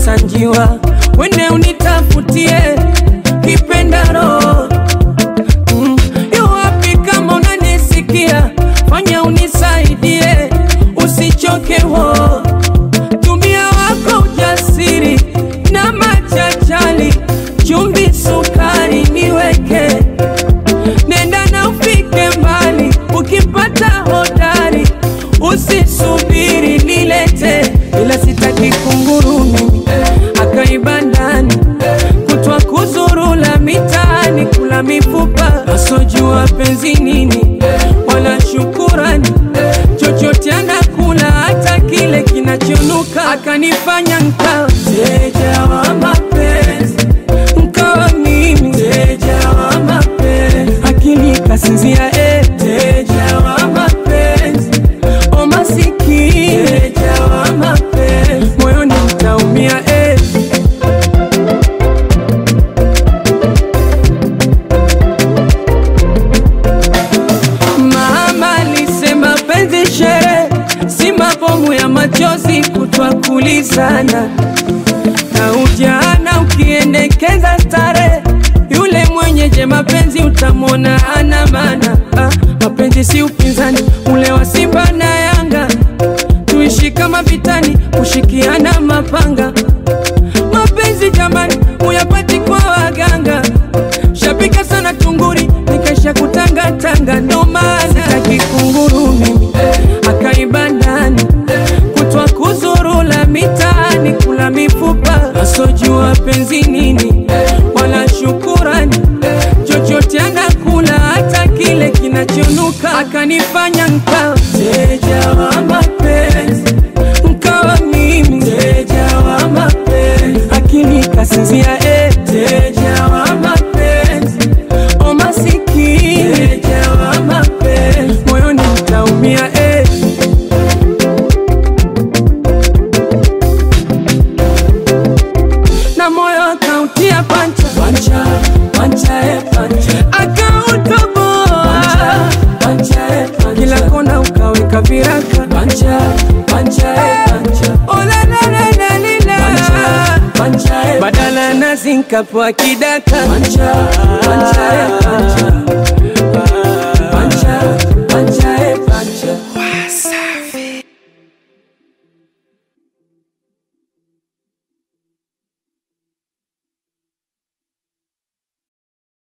Sanjiwa, wende unitafutie kipendaro mm. Yu wapi kama unanisikia, fanya unisaidie, usichoke wo tumia wako ujasiri na machachali, chumvi, sukari niweke, nenda na ufike mbali, ukipata hodari usisubiri nilete, ila sitaki kunguru mimi akaiba ndani kutwa kuzurula mitaani kula mifupa asojua penzi nini wala shukurani chochote anakula hata kile kinachonuka akanifanya nkawa mteja wa mapenzi nkawa mimi mteja wa mapenzi akili kasinzia eh. mteja wa mapenzi o masikini mteja wa mapenzi moyoni mtaumia eh. Mama alisema penzi shere, si mabomu ya machozi kutwa kulizana na ujana ukiendekeza stare, yule mwenyeje mapenzi utamwona ana maana. Ah, mapenzi si upinzani ule wa Simba na Yanga, tuishi kama vitani, kushikiana mapanga. Mapenzi jamani, uyapati kwa waganga, shapika sana tunguri, nikaisha kutangatanga, ndo maana sitaki kunguru mimi akaiba ndani kutwa kuzurula mitaani kula mifupa asojua penzi nini wala shukurani chochote anakula hata kile kinachonuka akanifanya nkawa mteja wa mapenzi nkawa mimi mteja wa mapenzi akili kasinzia eh. mteja wa mapenzi o masikini mteja wa mapenzi moyoni mtaumia eh. na moyo akautia pancha pancha pancha e pancha akautoboa pancha e pancha kila kona ukaweka viraka pancha pancha e pancha ola la la la lila pancha pancha e badala na zinkapo akidaka pancha pancha e pancha